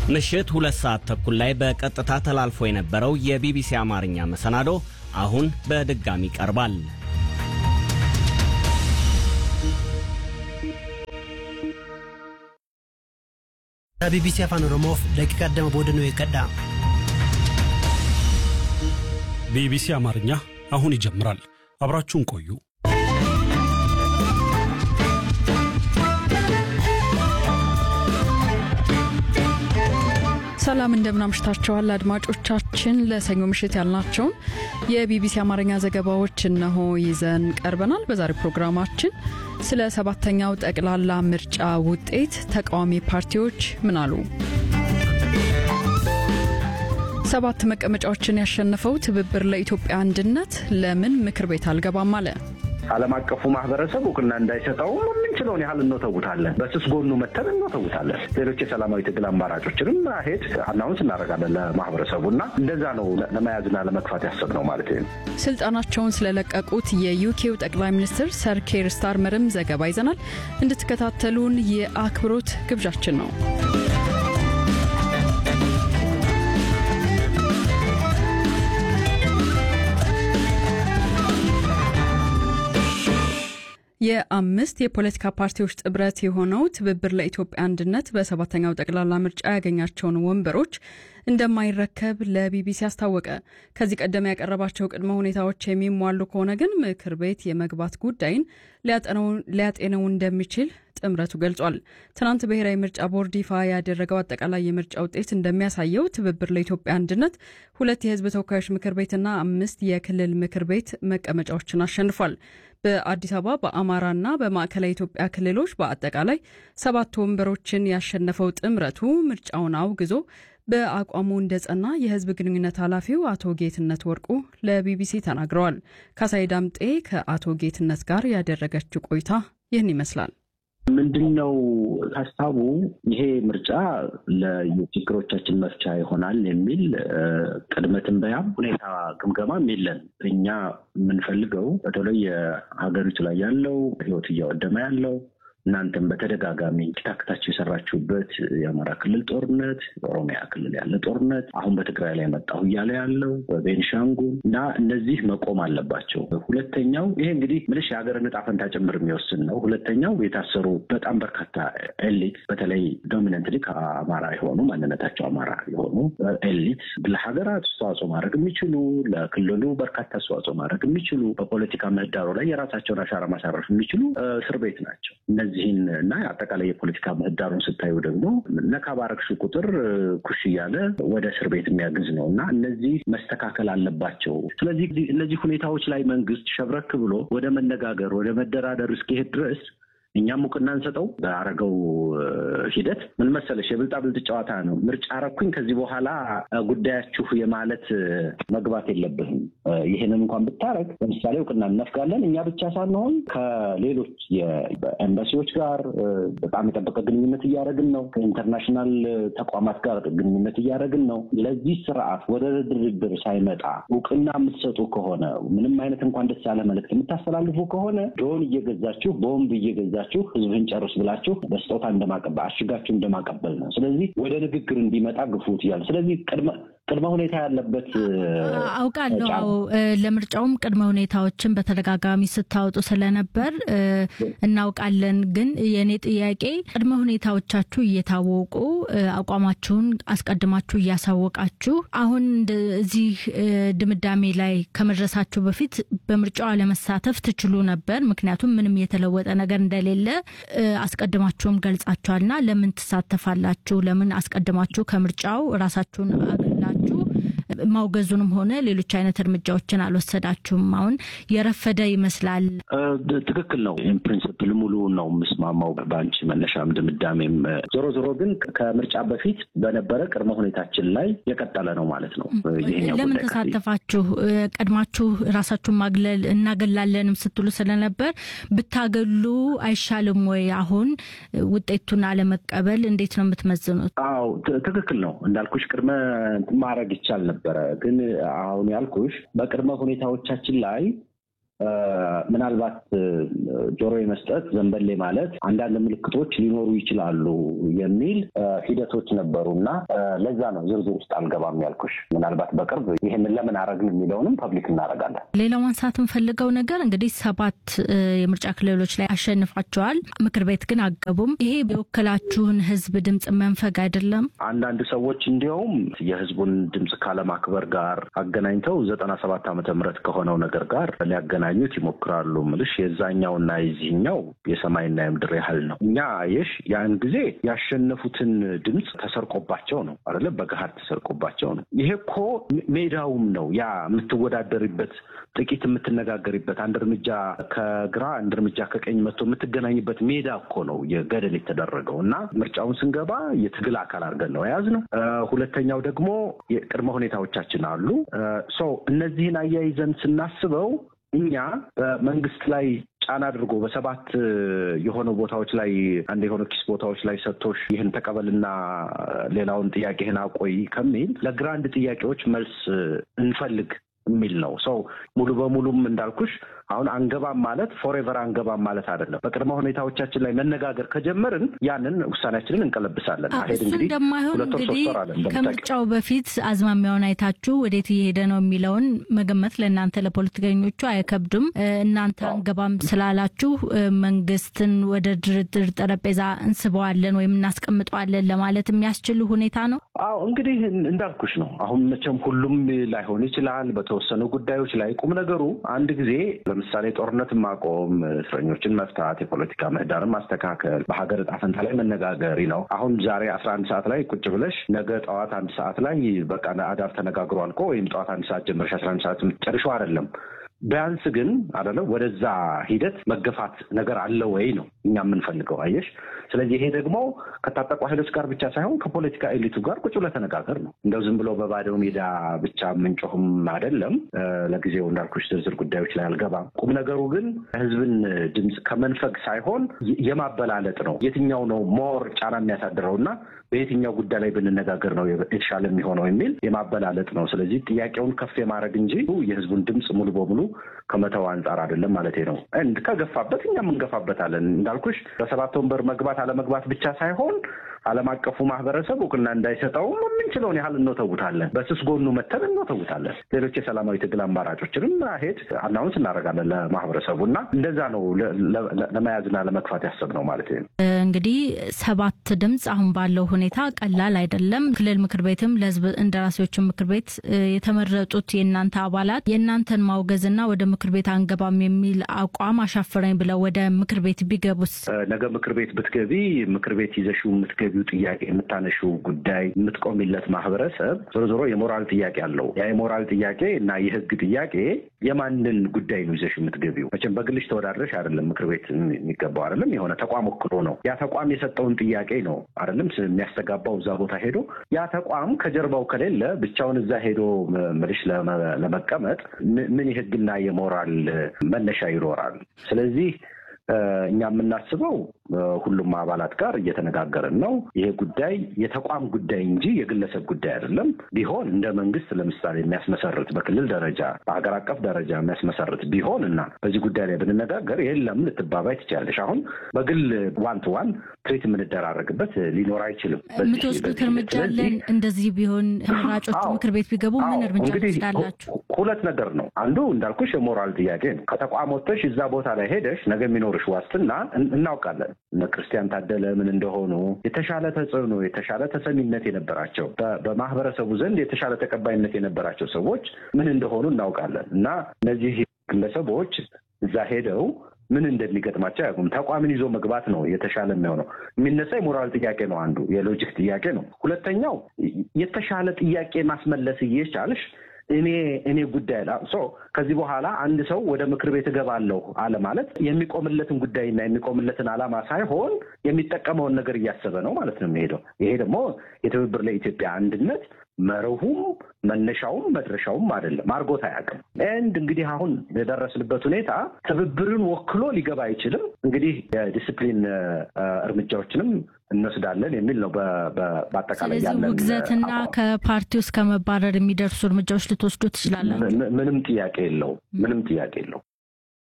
ምሽት ሁለት ሰዓት ተኩል ላይ በቀጥታ ተላልፎ የነበረው የቢቢሲ አማርኛ መሰናዶ አሁን በድጋሚ ቀርባል። ቢቢሲ afaan oromoof daqiiqa digdama booda nu eeggadha ቢቢሲ አማርኛ አሁን ይጀምራል። አብራችሁን ቆዩ። ሰላም እንደምን አምሽታችኋል አድማጮቻችን። ለሰኞ ምሽት ያልናቸውን የቢቢሲ አማርኛ ዘገባዎች እነሆ ይዘን ቀርበናል። በዛሬው ፕሮግራማችን ስለ ሰባተኛው ጠቅላላ ምርጫ ውጤት ተቃዋሚ ፓርቲዎች ምን አሉ? ሰባት መቀመጫዎችን ያሸነፈው ትብብር ለኢትዮጵያ አንድነት ለምን ምክር ቤት አልገባም አለ? ዓለም አቀፉ ማህበረሰብ እውቅና እንዳይሰጠው የምንችለውን ያህል እንወተውታለን። በስስ ጎኑ መተን እንወተውታለን። ሌሎች የሰላማዊ ትግል አማራጮችንም ሄድ አናውንስ እናደርጋለን ለማህበረሰቡ እና እንደዛ ነው ለመያዝና ለመግፋት ያሰብነው ማለት ነው። ስልጣናቸውን ስለለቀቁት የዩኬው ጠቅላይ ሚኒስትር ሰር ኬር ስታርመርም ዘገባ ይዘናል። እንድትከታተሉን የአክብሮት ግብዣችን ነው። የአምስት የፖለቲካ ፓርቲዎች ጥምረት የሆነው ትብብር ለኢትዮጵያ አንድነት በሰባተኛው ጠቅላላ ምርጫ ያገኛቸውን ወንበሮች እንደማይረከብ ለቢቢሲ አስታወቀ። ከዚህ ቀደም ያቀረባቸው ቅድመ ሁኔታዎች የሚሟሉ ከሆነ ግን ምክር ቤት የመግባት ጉዳይን ሊያጤነው እንደሚችል ጥምረቱ ገልጿል። ትናንት ብሔራዊ ምርጫ ቦርድ ይፋ ያደረገው አጠቃላይ የምርጫ ውጤት እንደሚያሳየው ትብብር ለኢትዮጵያ አንድነት ሁለት የሕዝብ ተወካዮች ምክር ቤትና አምስት የክልል ምክር ቤት መቀመጫዎችን አሸንፏል። በአዲስ አበባ በአማራና በማዕከላዊ ኢትዮጵያ ክልሎች በአጠቃላይ ሰባት ወንበሮችን ያሸነፈው ጥምረቱ ምርጫውን አውግዞ በአቋሙ እንደጸና የህዝብ ግንኙነት ኃላፊው አቶ ጌትነት ወርቁ ለቢቢሲ ተናግረዋል። ካሳይ ዳምጤ ከአቶ ጌትነት ጋር ያደረገችው ቆይታ ይህን ይመስላል። ምንድን ነው ሀሳቡ? ይሄ ምርጫ ለችግሮቻችን መፍቻ ይሆናል የሚል ቅድመ ትንበያም ሁኔታ ግምገማም የለን። እኛ የምንፈልገው በተለይ የሀገሪቱ ላይ ያለው ህይወት እያወደመ ያለው እናንተም በተደጋጋሚ ኪታክታችሁ የሰራችሁበት የአማራ ክልል ጦርነት፣ በኦሮሚያ ክልል ያለ ጦርነት፣ አሁን በትግራይ ላይ መጣሁ እያለ ያለው በቤንሻንጉል እና እነዚህ መቆም አለባቸው። ሁለተኛው ይሄ እንግዲህ ምልሽ የሀገርን ዕጣ ፈንታ ጭምር የሚወስን ነው። ሁለተኛው የታሰሩ በጣም በርካታ ኤሊት በተለይ ዶሚነንትሊ ከአማራ የሆኑ ማንነታቸው አማራ የሆኑ ኤሊት ለሀገራት አስተዋጽኦ ማድረግ የሚችሉ ለክልሉ በርካታ አስተዋጽኦ ማድረግ የሚችሉ በፖለቲካ ምህዳሩ ላይ የራሳቸውን አሻራ ማሳረፍ የሚችሉ እስር ቤት ናቸው። እነዚህን እና አጠቃላይ የፖለቲካ ምህዳሩን ስታዩ ደግሞ ነካ ባረግሽ ቁጥር ኩሽ እያለ ወደ እስር ቤት የሚያግዝ ነው እና እነዚህ መስተካከል አለባቸው። ስለዚህ እነዚህ ሁኔታዎች ላይ መንግስት ሸብረክ ብሎ ወደ መነጋገር ወደ መደራደር እስኪሄድ ድረስ እኛም እውቅና እንሰጠው። በአረገው ሂደት ምን መሰለሽ የብልጣብልጥ ጨዋታ ነው። ምርጫ አረኩኝ ከዚህ በኋላ ጉዳያችሁ የማለት መግባት የለብህም። ይህንን እንኳን ብታረግ ለምሳሌ እውቅና እነፍጋለን። እኛ ብቻ ሳንሆን ከሌሎች የኤምባሲዎች ጋር በጣም የጠበቀ ግንኙነት እያደረግን ነው። ከኢንተርናሽናል ተቋማት ጋር ግንኙነት እያደረግን ነው። ለዚህ ስርዓት ወደ ድርድር ሳይመጣ እውቅና የምትሰጡ ከሆነ ምንም አይነት እንኳን ደስ ያለ መልዕክት የምታስተላልፉ ከሆነ ድሮን እየገዛችሁ ቦምብ እየገዛችሁ ህዝብን ጨርስ ብላችሁ በስጦታ እንደማቀበል አሽጋችሁ እንደማቀበል ነው። ስለዚህ ወደ ንግግር እንዲመጣ ግፉት እያሉ ስለዚህ ቅድመ ሁኔታ ያለበት አውቃለሁ። ለምርጫውም ቅድመ ሁኔታዎችን በተደጋጋሚ ስታወጡ ስለነበር እናውቃለን። ግን የእኔ ጥያቄ ቅድመ ሁኔታዎቻችሁ እየታወቁ አቋማችሁን አስቀድማችሁ እያሳወቃችሁ አሁን እዚህ ድምዳሜ ላይ ከመድረሳችሁ በፊት በምርጫው አለመሳተፍ ትችሉ ነበር። ምክንያቱም ምንም የተለወጠ ነገር እንደሌለ አስቀድማችሁም ገልጻችኋልና ለምን ትሳተፋላችሁ? ለምን አስቀድማችሁ ከምርጫው ራሳችሁን አገላችሁ ማውገዙንም ሆነ ሌሎች አይነት እርምጃዎችን አልወሰዳችሁም? አሁን የረፈደ ይመስላል። ትክክል ነው። ፕሪንስፕል ሙሉ ነው የምስማማው በአንቺ መነሻም ድምዳሜም። ዞሮ ዞሮ ግን ከምርጫ በፊት በነበረ ቅድመ ሁኔታችን ላይ የቀጠለ ነው ማለት ነው። ለምን ተሳተፋችሁ? ቀድማችሁ ራሳችሁን ማግለል እናገላለንም ስትሉ ስለነበር ብታገሉ አይሻልም ወይ? አሁን ውጤቱን አለመቀበል እንዴት ነው የምትመዝኑት? አዎ ትክክል ነው እንዳልኩሽ ቅድመ ማድረግ ይቻል ነበረ። ግን አሁን ያልኩሽ በቅድመ ሁኔታዎቻችን ላይ ምናልባት ጆሮ የመስጠት ዘንበሌ ማለት አንዳንድ ምልክቶች ሊኖሩ ይችላሉ የሚል ሂደቶች ነበሩ እና ለዛ ነው ዝርዝር ውስጥ አልገባም ያልኩሽ። ምናልባት በቅርብ ይህንን ለምን አረግን የሚለውንም ፐብሊክ እናደርጋለን። ሌላው ማንሳት የምፈልገው ነገር እንግዲህ ሰባት የምርጫ ክልሎች ላይ አሸንፋቸዋል። ምክር ቤት ግን አገቡም። ይሄ የወከላችሁን ህዝብ ድምፅ መንፈግ አይደለም? አንዳንድ ሰዎች እንዲያውም የህዝቡን ድምፅ ካለማክበር ጋር አገናኝተው ዘጠና ሰባት ዓመተ ምህረት ከሆነው ነገር ጋር ሊያገናኙት ይሞክራሉ። ምልሽ የዛኛውና የዚህኛው የሰማይና የምድር ያህል ነው። እኛ የሽ ያን ጊዜ ያሸነፉትን ድምፅ ተሰርቆባቸው ነው አይደለም፣ በገሃድ ተሰርቆባቸው ነው። ይሄ እኮ ሜዳውም ነው ያ የምትወዳደሪበት ጥቂት የምትነጋገሪበት አንድ እርምጃ ከግራ አንድ እርምጃ ከቀኝ መጥቶ የምትገናኝበት ሜዳ እኮ ነው የገደል የተደረገው እና ምርጫውን ስንገባ የትግል አካል አድርገን ነው የያዝነው። ሁለተኛው ደግሞ የቅድመ ሁኔታዎቻችን አሉ። ሰው እነዚህን አያይዘን ስናስበው እኛ በመንግስት ላይ ጫና አድርጎ በሰባት የሆኑ ቦታዎች ላይ አንድ የሆኑ ኪስ ቦታዎች ላይ ሰጥቶሽ ይህን ተቀበልና ሌላውን ጥያቄህን አቆይ ከሚል ለግራንድ ጥያቄዎች መልስ እንፈልግ የሚል ነው። ሰው ሙሉ በሙሉም እንዳልኩሽ አሁን አንገባም ማለት ፎሬቨር አንገባም ማለት አይደለም። በቅድመ ሁኔታዎቻችን ላይ መነጋገር ከጀመርን ያንን ውሳኔያችንን እንቀለብሳለን። እሱ እንደማይሆን እንግዲህ ከምርጫው በፊት አዝማሚያውን አይታችሁ ወዴት እየሄደ ነው የሚለውን መገመት ለእናንተ ለፖለቲከኞቹ አይከብድም። እናንተ አንገባም ስላላችሁ መንግስትን ወደ ድርድር ጠረጴዛ እንስበዋለን ወይም እናስቀምጠዋለን ለማለት የሚያስችል ሁኔታ ነው። አዎ እንግዲህ እንዳልኩሽ ነው። አሁን መቼም ሁሉም ላይሆን ይችላል። በተወሰኑ ጉዳዮች ላይ ቁም ነገሩ አንድ ጊዜ ለምሳሌ ጦርነትን ማቆም፣ እስረኞችን መፍታት፣ የፖለቲካ ምህዳርን ማስተካከል፣ በሀገር ዕጣ ፈንታ ላይ መነጋገር ነው። አሁን ዛሬ አስራ አንድ ሰዓት ላይ ቁጭ ብለሽ ነገ ጠዋት አንድ ሰዓት ላይ በቃ አዳር ተነጋግሮ አልቆ ወይም ጠዋት አንድ ሰዓት ጀምረሽ አስራ አንድ ሰዓት ጨርሾ አይደለም። ቢያንስ ግን አይደለም ወደዛ ሂደት መገፋት ነገር አለ ወይ ነው እኛ የምንፈልገው። አየሽ። ስለዚህ ይሄ ደግሞ ከታጠቁ ኃይሎች ጋር ብቻ ሳይሆን ከፖለቲካ ኤሊቱ ጋር ቁጭ ብለህ ተነጋገር ነው። እንደው ዝም ብሎ በባዶ ሜዳ ብቻ የምንጮህም አይደለም። ለጊዜው እንዳልኩሽ ዝርዝር ጉዳዮች ላይ አልገባም። ቁም ነገሩ ግን ህዝብን ድምፅ ከመንፈግ ሳይሆን የማበላለጥ ነው። የትኛው ነው ሞር ጫና የሚያሳድረው እና በየትኛው ጉዳይ ላይ ብንነጋገር ነው የተሻለ የሚሆነው የሚል የማበላለጥ ነው። ስለዚህ ጥያቄውን ከፍ የማድረግ እንጂ የህዝቡን ድምፅ ሙሉ በሙሉ ከመተው አንጻር አይደለም ማለት ነው። እንድ ከገፋበት እኛም እንገፋበታለን። እንዳልኩሽ በሰባት ወንበር መግባት አለመግባት ብቻ ሳይሆን ዓለም አቀፉ ማህበረሰብ እውቅና እንዳይሰጠውም የምንችለውን ያህል እንወተውታለን። በስስ ጎኑ መተን እንወተውታለን። ሌሎች የሰላማዊ ትግል አማራጮችንም ሄድ አናውንስ እናደርጋለን ለማህበረሰቡ እና እንደዛ ነው ለመያዝና ለመግፋት ያሰብነው ማለት ነው። እንግዲህ ሰባት ድምፅ አሁን ባለው ሁኔታ ቀላል አይደለም። ክልል ምክር ቤትም ለህዝብ እንደራሴዎችን ምክር ቤት የተመረጡት የእናንተ አባላት የእናንተን ማውገዝና ወደ ምክር ቤት አንገባም የሚል አቋም አሻፈረኝ ብለው ወደ ምክር ቤት ቢገቡስ? ነገ ምክር ቤት ብትገቢ ምክር ቤት ይዘሽው የምትገቢው ጥያቄ የምታነሺው ጉዳይ የምትቆሚለት ማህበረሰብ ዞሮ ዞሮ የሞራል ጥያቄ አለው። ያ የሞራል ጥያቄ እና የህግ ጥያቄ የማንን ጉዳይ ነው ይዘሽ የምትገቢው? መቼም በግልሽ ተወዳድረሽ አይደለም ምክር ቤት የሚገባው አይደለም። የሆነ ተቋም ወክሎ ነው። ያ ተቋም የሰጠውን ጥያቄ ነው አይደለም የሚያስተጋባው እዛ ቦታ ሄዶ ያ ተቋም ከጀርባው ከሌለ ብቻውን እዛ ሄዶ ምልሽ ለመቀመጥ ምን የህግና የሞራል መነሻ ይኖራል? ስለዚህ እኛ የምናስበው ሁሉም አባላት ጋር እየተነጋገርን ነው። ይሄ ጉዳይ የተቋም ጉዳይ እንጂ የግለሰብ ጉዳይ አይደለም። ቢሆን እንደ መንግስት ለምሳሌ የሚያስመሰርት በክልል ደረጃ በሀገር አቀፍ ደረጃ የሚያስመሰርት ቢሆን እና በዚህ ጉዳይ ላይ ብንነጋገር የለም ልትባባይ ትችላለሽ። አሁን በግል ዋን ቱ ዋን ትሬት የምንደራረግበት ሊኖር አይችልም። የምትወስዱት እርምጃ አለን። እንደዚህ ቢሆን ተመራጮቹ ምክር ቤት ቢገቡ ምን እርምጃ ትወስዳላችሁ? ሁለት ነገር ነው። አንዱ እንዳልኩሽ የሞራል ጥያቄ ነው። ከተቋም ወጥተሽ እዛ ቦታ ላይ ሄደሽ ነገ የሚኖርሽ ዋስትና እናውቃለን። እነ ክርስቲያን ታደለ ምን እንደሆኑ የተሻለ ተጽዕኖ፣ የተሻለ ተሰሚነት የነበራቸው በማህበረሰቡ ዘንድ የተሻለ ተቀባይነት የነበራቸው ሰዎች ምን እንደሆኑ እናውቃለን እና እነዚህ ግለሰቦች እዛ ሄደው ምን እንደሚገጥማቸው አያውቁም። ተቋምን ይዞ መግባት ነው የተሻለ የሚሆነው። የሚነሳ የሞራል ጥያቄ ነው አንዱ፣ የሎጂክ ጥያቄ ነው። ሁለተኛው የተሻለ ጥያቄ ማስመለስ እየቻልሽ እኔ እኔ ጉዳይ ላ ከዚህ በኋላ አንድ ሰው ወደ ምክር ቤት እገባለሁ አለ ማለት የሚቆምለትን ጉዳይና የሚቆምለትን ዓላማ ሳይሆን የሚጠቀመውን ነገር እያሰበ ነው ማለት ነው የሚሄደው። ይሄ ደግሞ የትብብር ለኢትዮጵያ አንድነት መርሁም መነሻውም መድረሻውም አይደለም። አድርጎት አያውቅም። ኤንድ እንግዲህ አሁን የደረስንበት ሁኔታ ትብብርን ወክሎ ሊገባ አይችልም። እንግዲህ የዲስፕሊን እርምጃዎችንም እንወስዳለን የሚል ነው። በአጠቃላይ ስለዚህ ውግዘትና ከፓርቲ ውስጥ ከመባረር የሚደርሱ እርምጃዎች ልትወስዱ ትችላላችሁ። ምንም ጥያቄ የለው። ምንም ጥያቄ የለው።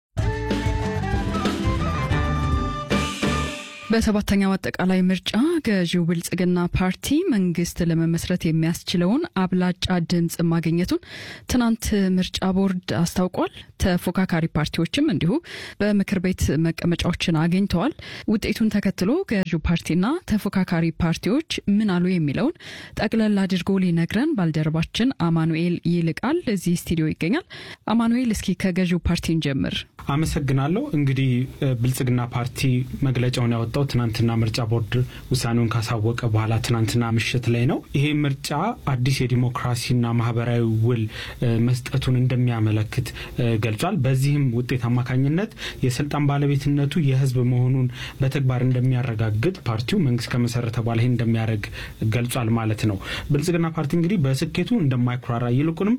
በሰባተኛው አጠቃላይ ምርጫ ገዢው ብልጽግና ፓርቲ መንግስት ለመመስረት የሚያስችለውን አብላጫ ድምፅ ማግኘቱን ትናንት ምርጫ ቦርድ አስታውቋል። ተፎካካሪ ፓርቲዎችም እንዲሁ በምክር ቤት መቀመጫዎችን አግኝተዋል። ውጤቱን ተከትሎ ገዢው ፓርቲና ተፎካካሪ ፓርቲዎች ምን አሉ የሚለውን ጠቅለል አድርጎ ሊነግረን ባልደረባችን አማኑኤል ይልቃል እዚህ ስቱዲዮ ይገኛል። አማኑኤል፣ እስኪ ከገዢው ፓርቲን ጀምር። አመሰግናለሁ። እንግዲህ ብልጽግና ፓርቲ መግለጫውን ያወጣው ትናንትና ምርጫ ቦርድ ውሳኔውን ካሳወቀ በኋላ ትናንትና ምሽት ላይ ነው። ይሄ ምርጫ አዲስ የዲሞክራሲና ማህበራዊ ውል መስጠቱን እንደሚያመለክት ገልጿል። በዚህም ውጤት አማካኝነት የስልጣን ባለቤትነቱ የህዝብ መሆኑን በተግባር እንደሚያረጋግጥ ፓርቲው መንግስት ከመሰረተ በኋላ ይህን እንደሚያደርግ ገልጿል ማለት ነው። ብልጽግና ፓርቲ እንግዲህ በስኬቱ እንደማይኩራራ ይልቁንም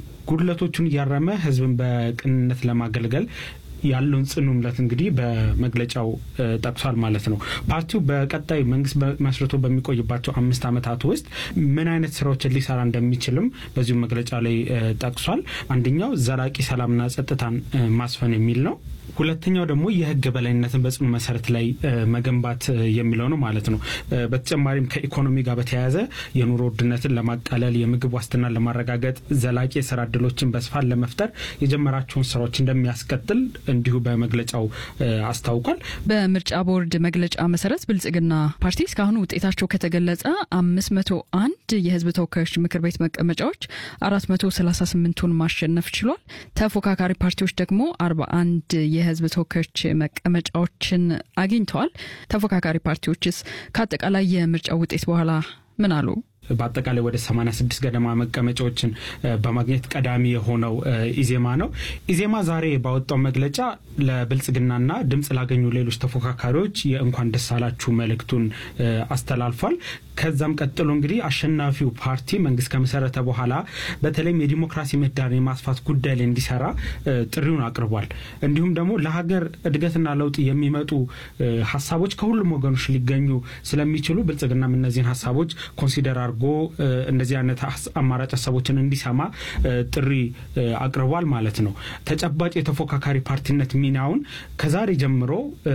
ጉድለቶቹን እያረመ ህዝብን በቅንነት ለማገልገል ያለውን ጽኑ እምነት እንግዲህ በመግለጫው ጠቅሷል ማለት ነው። ፓርቲው በቀጣይ መንግስት መስርቶ በሚቆይባቸው አምስት ዓመታት ውስጥ ምን አይነት ስራዎችን ሊሰራ እንደሚችልም በዚሁ መግለጫ ላይ ጠቅሷል። አንደኛው ዘላቂ ሰላምና ጸጥታን ማስፈን የሚል ነው። ሁለተኛው ደግሞ የህግ በላይነትን በጽኑ መሰረት ላይ መገንባት የሚለው ነው ማለት ነው። በተጨማሪም ከኢኮኖሚ ጋር በተያያዘ የኑሮ ውድነትን ለማቃለል፣ የምግብ ዋስትናን ለማረጋገጥ፣ ዘላቂ የስራ እድሎችን በስፋት ለመፍጠር የጀመራቸውን ስራዎች እንደሚያስቀጥል እንዲሁ በመግለጫው አስታውቋል። በምርጫ ቦርድ መግለጫ መሰረት ብልጽግና ፓርቲ እስካሁን ውጤታቸው ከተገለጸ አምስት መቶ አንድ የህዝብ ተወካዮች ምክር ቤት መቀመጫዎች አራት መቶ ሰላሳ ስምንቱን ማሸነፍ ችሏል። ተፎካካሪ ፓርቲዎች ደግሞ አርባ አንድ የህዝብ ተወካዮች መቀመጫዎችን አግኝተዋል። ተፎካካሪ ፓርቲዎችስ ከአጠቃላይ የምርጫ ውጤት በኋላ ምን አሉ? በአጠቃላይ ወደ 86 ገደማ መቀመጫዎችን በማግኘት ቀዳሚ የሆነው ኢዜማ ነው። ኢዜማ ዛሬ ባወጣው መግለጫ ለብልጽግናና ድምፅ ላገኙ ሌሎች ተፎካካሪዎች የእንኳን ደስ አላችሁ መልእክቱን አስተላልፏል። ከዛም ቀጥሎ እንግዲህ አሸናፊው ፓርቲ መንግስት ከመሰረተ በኋላ በተለይም የዲሞክራሲ ምህዳርን የማስፋት ጉዳይ ላይ እንዲሰራ ጥሪውን አቅርቧል። እንዲሁም ደግሞ ለሀገር እድገትና ለውጥ የሚመጡ ሀሳቦች ከሁሉም ወገኖች ሊገኙ ስለሚችሉ ብልጽግናም እነዚህን ሀሳቦች ኮንሲደር አድርጎ እንደዚህ አይነት አማራጭ ሀሳቦችን እንዲሰማ ጥሪ አቅርቧል ማለት ነው። ተጨባጭ የተፎካካሪ ፓርቲነት ሚናውን ከዛሬ ጀምሮ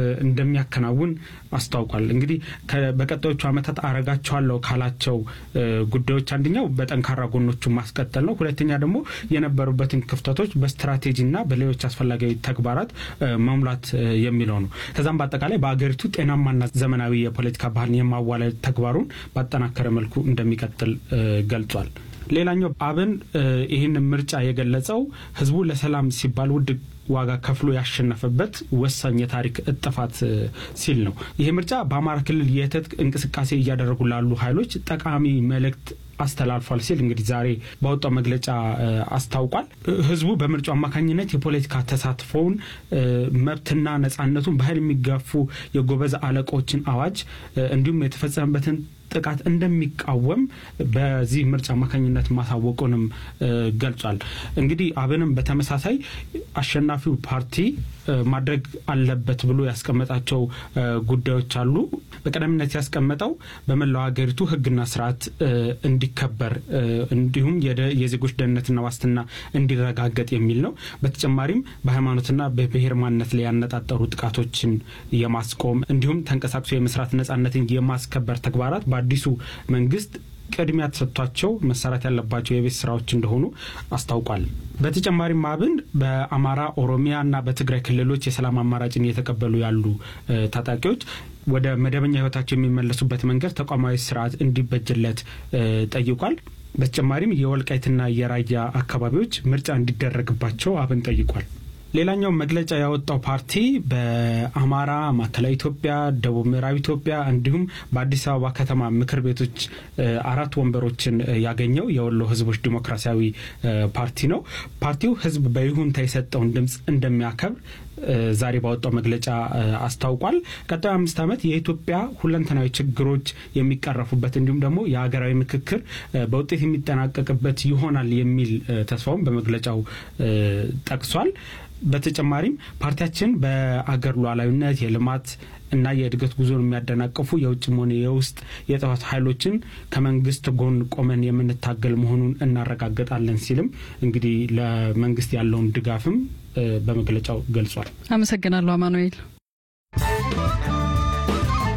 እንደሚያከናውን አስታውቋል። እንግዲህ በቀጣዮቹ ዓመታት አረጋቸዋለሁ ካላቸው ጉዳዮች አንደኛው በጠንካራ ጎኖቹ ማስቀጠል ነው። ሁለተኛ ደግሞ የነበሩበትን ክፍተቶች በስትራቴጂና በሌሎች አስፈላጊ ተግባራት መሙላት የሚለው ነው። ከዛም በአጠቃላይ በአገሪቱ ጤናማና ዘመናዊ የፖለቲካ ባህልን የማዋለድ ተግባሩን ባጠናከረ መልኩ እንደሚቀጥል ገልጿል። ሌላኛው አብን ይህን ምርጫ የገለጸው ህዝቡ ለሰላም ሲባል ውድ ዋጋ ከፍሎ ያሸነፈበት ወሳኝ የታሪክ እጥፋት ሲል ነው። ይህ ምርጫ በአማራ ክልል የትጥቅ እንቅስቃሴ እያደረጉ ላሉ ኃይሎች ጠቃሚ መልእክት አስተላልፏል ሲል እንግዲህ ዛሬ ባወጣው መግለጫ አስታውቋል። ህዝቡ በምርጫው አማካኝነት የፖለቲካ ተሳትፎውን መብትና ነጻነቱን በኃይል የሚጋፉ የጎበዝ አለቆችን አዋጅ እንዲሁም የተፈጸመበትን ጥቃት እንደሚቃወም በዚህ ምርጫ አማካኝነት ማሳወቁንም ገልጿል። እንግዲህ አብንም በተመሳሳይ አሸናፊው ፓርቲ ማድረግ አለበት ብሎ ያስቀመጣቸው ጉዳዮች አሉ። በቀዳሚነት ያስቀመጠው በመላው ሀገሪቱ ህግና ስርዓት እንዲከበር እንዲሁም የዜጎች ደህንነትና ዋስትና እንዲረጋገጥ የሚል ነው። በተጨማሪም በሃይማኖትና በብሔር ማንነት ላይ ያነጣጠሩ ጥቃቶችን የማስቆም እንዲሁም ተንቀሳቅሶ የመስራት ነጻነትን የማስከበር ተግባራት በአዲሱ መንግስት ቅድሚያ ተሰጥቷቸው መሰራት ያለባቸው የቤት ስራዎች እንደሆኑ አስታውቋል። በተጨማሪም አብን በአማራ፣ ኦሮሚያ እና በትግራይ ክልሎች የሰላም አማራጭን እየተቀበሉ ያሉ ታጣቂዎች ወደ መደበኛ ህይወታቸው የሚመለሱበት መንገድ ተቋማዊ ስርዓት እንዲበጅለት ጠይቋል። በተጨማሪም የወልቃይትና የራያ አካባቢዎች ምርጫ እንዲደረግባቸው አብን ጠይቋል። ሌላኛው መግለጫ ያወጣው ፓርቲ በአማራ፣ ማዕከላዊ ኢትዮጵያ፣ ደቡብ ምዕራብ ኢትዮጵያ እንዲሁም በአዲስ አበባ ከተማ ምክር ቤቶች አራት ወንበሮችን ያገኘው የወሎ ህዝቦች ዲሞክራሲያዊ ፓርቲ ነው። ፓርቲው ህዝብ በይሁንታ የሰጠውን ድምፅ እንደሚያከብር ዛሬ ባወጣው መግለጫ አስታውቋል። ቀጣዩ አምስት ዓመት የኢትዮጵያ ሁለንተናዊ ችግሮች የሚቀረፉበት እንዲሁም ደግሞ የሀገራዊ ምክክር በውጤት የሚጠናቀቅበት ይሆናል የሚል ተስፋውን በመግለጫው ጠቅሷል። በተጨማሪም ፓርቲያችን በአገር ሉዓላዊነት የልማት እና የእድገት ጉዞን የሚያደናቅፉ የውጭም ሆነ የውስጥ የጥፋት ኃይሎችን ከመንግስት ጎን ቆመን የምንታገል መሆኑን እናረጋግጣለን ሲልም እንግዲህ ለመንግስት ያለውን ድጋፍም በመግለጫው ገልጿል። አመሰግናለሁ አማኑኤል።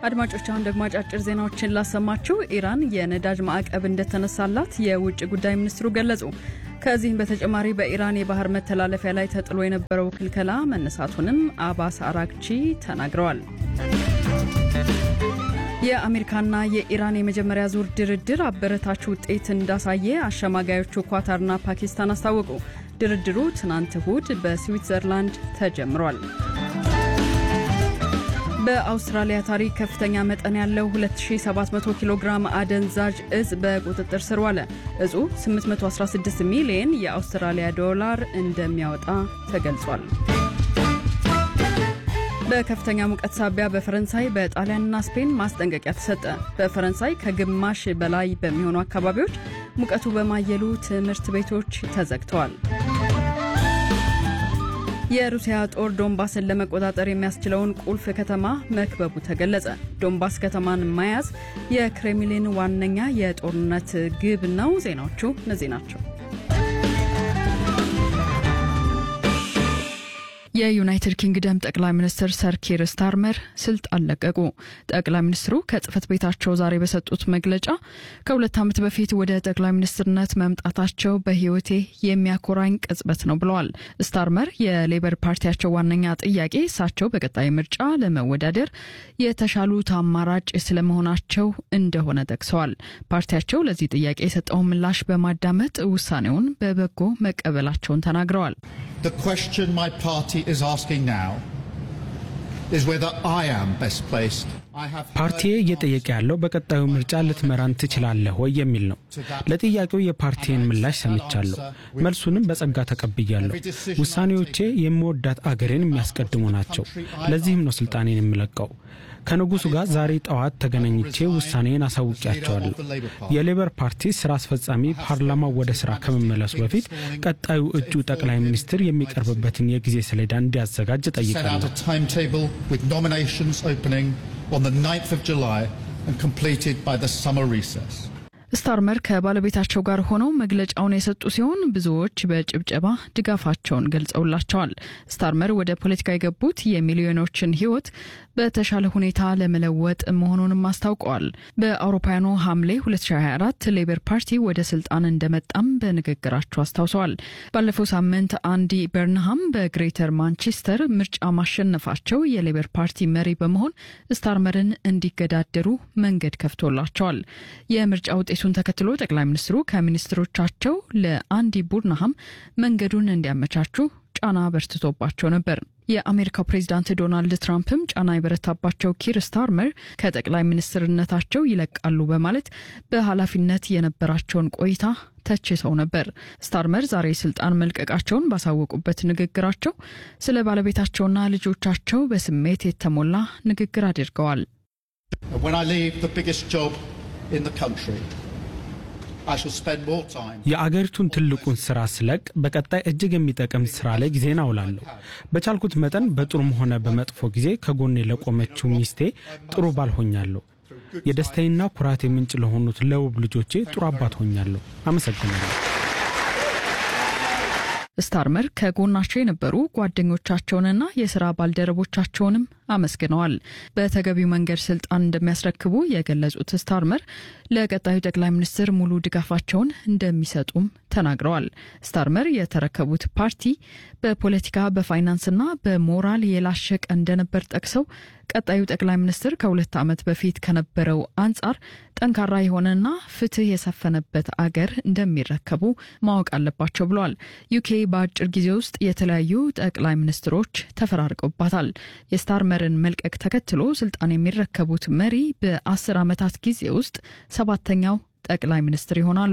አድማጮች አሁን ደግሞ አጫጭር ዜናዎችን ላሰማችሁ። ኢራን የነዳጅ ማዕቀብ እንደተነሳላት የውጭ ጉዳይ ሚኒስትሩ ገለጹ። ከዚህም በተጨማሪ በኢራን የባህር መተላለፊያ ላይ ተጥሎ የነበረው ክልከላ መነሳቱንም አባስ አራግቺ ተናግረዋል። የአሜሪካና የኢራን የመጀመሪያ ዙር ድርድር አበረታች ውጤት እንዳሳየ አሸማጋዮቹ ኳታርና ፓኪስታን አስታወቁ። ድርድሩ ትናንት እሁድ በስዊትዘርላንድ ተጀምሯል። በአውስትራሊያ ታሪክ ከፍተኛ መጠን ያለው 2700 ኪሎ ግራም አደንዛዥ እጽ በቁጥጥር ስር ዋለ። እጹ 816 ሚሊየን የአውስትራሊያ ዶላር እንደሚያወጣ ተገልጿል። በከፍተኛ ሙቀት ሳቢያ በፈረንሳይ በጣሊያንና ስፔን ማስጠንቀቂያ ተሰጠ። በፈረንሳይ ከግማሽ በላይ በሚሆኑ አካባቢዎች ሙቀቱ በማየሉ ትምህርት ቤቶች ተዘግተዋል። የሩሲያ ጦር ዶንባስን ለመቆጣጠር የሚያስችለውን ቁልፍ ከተማ መክበቡ ተገለጸ። ዶንባስ ከተማን መያዝ የክሬምሊን ዋነኛ የጦርነት ግብ ነው። ዜናዎቹ እነዚህ ናቸው። የዩናይትድ ኪንግደም ጠቅላይ ሚኒስትር ሰር ኪር ስታርመር ስልጣን ለቀቁ። ጠቅላይ ሚኒስትሩ ከጽህፈት ቤታቸው ዛሬ በሰጡት መግለጫ ከሁለት ዓመት በፊት ወደ ጠቅላይ ሚኒስትርነት መምጣታቸው በሕይወቴ የሚያኮራኝ ቅጽበት ነው ብለዋል። ስታርመር የሌበር ፓርቲያቸው ዋነኛ ጥያቄ እሳቸው በቀጣይ ምርጫ ለመወዳደር የተሻሉት አማራጭ ስለመሆናቸው እንደሆነ ጠቅሰዋል። ፓርቲያቸው ለዚህ ጥያቄ የሰጠውን ምላሽ በማዳመጥ ውሳኔውን በበጎ መቀበላቸውን ተናግረዋል። The question my party is asking now is whether I am best placed. ፓርቲዬ እየጠየቀ ያለው በቀጣዩ ምርጫ ልትመራን ትችላለህ ወይ የሚል ነው። ለጥያቄው የፓርቲን ምላሽ ሰምቻለሁ፣ መልሱንም በጸጋ ተቀብያለሁ። ውሳኔዎቼ የምወዳት አገሬን የሚያስቀድሙ ናቸው። ለዚህም ነው ስልጣኔን የምለቀው። ከንጉሱ ጋር ዛሬ ጠዋት ተገናኝቼ ውሳኔን አሳውቂያቸዋለሁ። የሌበር ፓርቲ ስራ አስፈጻሚ ፓርላማው ወደ ስራ ከመመለሱ በፊት ቀጣዩ እጩ ጠቅላይ ሚኒስትር የሚቀርብበትን የጊዜ ሰሌዳ እንዲያዘጋጅ ጠይቃለሁ። on the 9th of July and completed by the summer recess. ስታርመር ከባለቤታቸው ጋር ሆነው መግለጫውን የሰጡ ሲሆን ብዙዎች በጭብጨባ ድጋፋቸውን ገልጸውላቸዋል። ስታርመር ወደ ፖለቲካ የገቡት የሚሊዮኖችን ሕይወት በተሻለ ሁኔታ ለመለወጥ መሆኑንም አስታውቀዋል። በአውሮፓውያኑ ሐምሌ 2024 ሌበር ፓርቲ ወደ ስልጣን እንደመጣም በንግግራቸው አስታውሰዋል። ባለፈው ሳምንት አንዲ በርንሃም በግሬተር ማንቸስተር ምርጫ ማሸነፋቸው የሌበር ፓርቲ መሪ በመሆን ስታርመርን እንዲገዳደሩ መንገድ ከፍቶላቸዋል። የምርጫ ውጤቱን ተከትሎ ጠቅላይ ሚኒስትሩ ከሚኒስትሮቻቸው ለአንዲ ቡርንሃም መንገዱን እንዲያመቻቹ ጫና በርትቶባቸው ነበር። የአሜሪካው ፕሬዚዳንት ዶናልድ ትራምፕም ጫና የበረታባቸው ኪር ስታርመር ከጠቅላይ ሚኒስትርነታቸው ይለቃሉ በማለት በኃላፊነት የነበራቸውን ቆይታ ተችተው ነበር። ስታርመር ዛሬ ስልጣን መልቀቃቸውን ባሳወቁበት ንግግራቸው ስለ ባለቤታቸውና ልጆቻቸው በስሜት የተሞላ ንግግር አድርገዋል። የአገሪቱን ትልቁን ስራ ስለቅ በቀጣይ እጅግ የሚጠቅም ስራ ላይ ጊዜን አውላለሁ። በቻልኩት መጠን በጥሩም ሆነ በመጥፎ ጊዜ ከጎኔ ለቆመችው ሚስቴ ጥሩ ባል ሆኛለሁ። የደስታዬና ኩራቴ ምንጭ ለሆኑት ለውብ ልጆቼ ጥሩ አባት ሆኛለሁ። አመሰግናለሁ። ስታርመር ከጎናቸው የነበሩ ጓደኞቻቸውንና የስራ ባልደረቦቻቸውንም አመስግነዋል። በተገቢው መንገድ ስልጣን እንደሚያስረክቡ የገለጹት ስታርመር ለቀጣዩ ጠቅላይ ሚኒስትር ሙሉ ድጋፋቸውን እንደሚሰጡም ተናግረዋል። ስታርመር የተረከቡት ፓርቲ በፖለቲካ በፋይናንስና በሞራል የላሸቀ እንደነበር ጠቅሰው ቀጣዩ ጠቅላይ ሚኒስትር ከሁለት ዓመት በፊት ከነበረው አንጻር ጠንካራ የሆነና ፍትህ የሰፈነበት አገር እንደሚረከቡ ማወቅ አለባቸው ብለዋል። ዩኬ በአጭር ጊዜ ውስጥ የተለያዩ ጠቅላይ ሚኒስትሮች ተፈራርቀውባታል። የስታርመርን መልቀቅ ተከትሎ ስልጣን የሚረከቡት መሪ በአስር ዓመታት ጊዜ ውስጥ ሰባተኛው ጠቅላይ ሚኒስትር ይሆናሉ።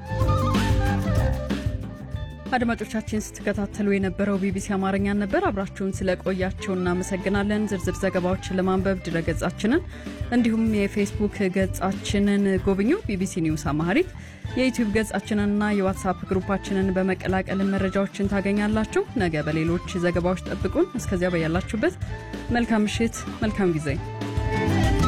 አድማጮቻችን ስትከታተሉ የነበረው ቢቢሲ አማርኛን ነበር። አብራችሁን ስለቆያችሁ እናመሰግናለን። ዝርዝር ዘገባዎችን ለማንበብ ድረገጻችንን እንዲሁም የፌስቡክ ገጻችንን ጎብኙ፣ ቢቢሲ ኒውስ አማሪክ። የዩቲዩብ ገጻችንንና የዋትሳፕ ግሩፓችንን በመቀላቀል መረጃዎችን ታገኛላችሁ። ነገ በሌሎች ዘገባዎች ጠብቁን። እስከዚያ በያላችሁበት መልካም ምሽት፣ መልካም ጊዜ